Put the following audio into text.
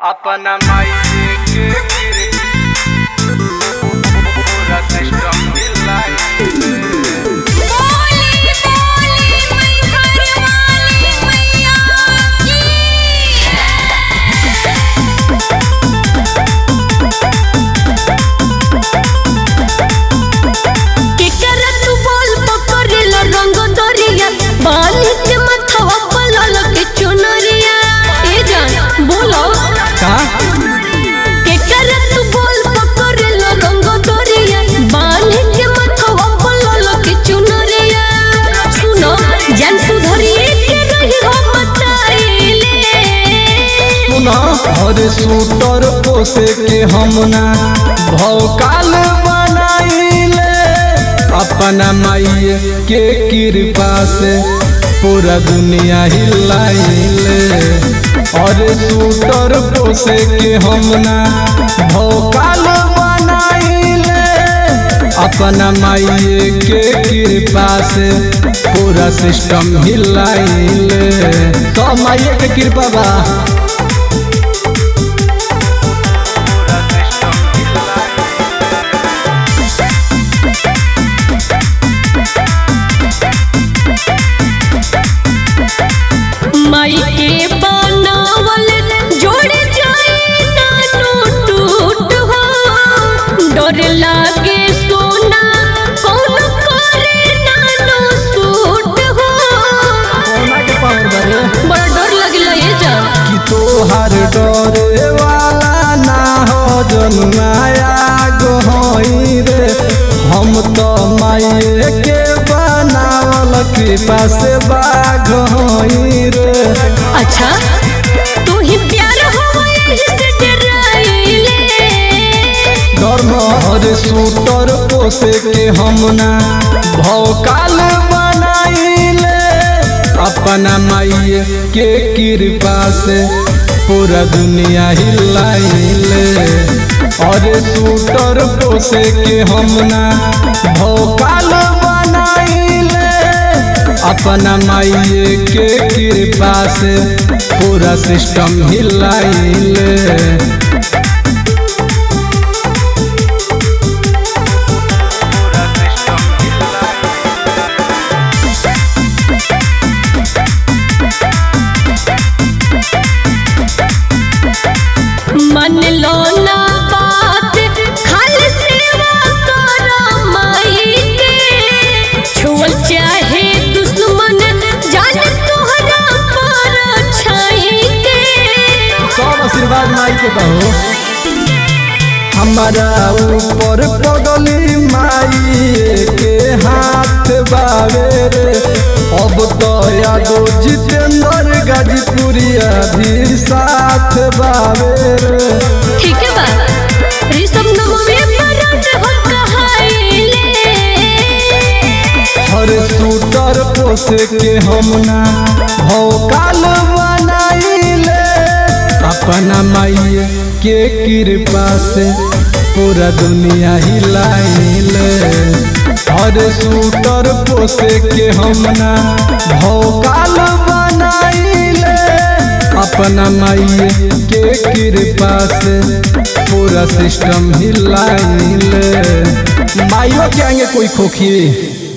अपना माई के गिर पूरा सिस्टम हिलाई बोली बोली मैहर वाली मैया की केकरा तू बोल पकड़ेला रंग दरिया बाल के मथवा पलल के चुनरिया ए जान बोलो का केकरा तू बोल पकड़ेला रंग दरिया बाल के मथवा पलल के चुनरिया सुनो जान सुधरिए के रही हो बताइले सुना हर सूटर पोसे के हम ना भौकाल बनाइले अपना माई के कृपा से पूरा दुनिया हिलाइले और सूटर पोसे के हम ना भौकाल बनाइले अपना माई के कृपा से पूरा सिस्टम हिलाइले तो माई के कृपा बा पूरा सिस्टम हिलाई माई के बनावल जोड़ जाए नानो टूट हो डर लागे सोना कौन करे नानो सूट हो कोना के पावर बारे बड़ा डर लगला ये जा कि तोहार डरे वाला ना हो जन्माया गोहई रे हम तो माये के बनावल कृपा से बाघ होई रे अच्छा तू ही प्यार हो यही से डराइले धर्म हर सूटर पोसे के हम ना भौकाल बनाइले अपना माई के कृपा से पूरा दुनिया हिलाइले और सूटर पोसे के हम ना भौकाल बनाइले अपना माई के कृपा से पूरा सिस्टम हिलाइले पूरा सिस्टम हिलाई मन लो ना बात खाली सेवा करो माई के छुअल चाहे दुश्मन जान तोहरा पर छाई के सब आशीर्वाद माई के बहो हमारा ऊपर पगली माई के हाथ बावे रे अब तो यादो जितेंद्र गाजीपुरिया भी साथ बावे रे ठीक है बा ऋषभ नमवे मरण हो कहाइले हर सूटर पोसे के हम ना भौकाल बनाइले अपना माई के कृपा से पूरा दुनिया हिलाइले हर सूटर पोसे के हम ना भौकाल बनाइले अपना माई के कृपा से पूरा सिस्टम हिलाइले माइयों के आगे कोई खोखी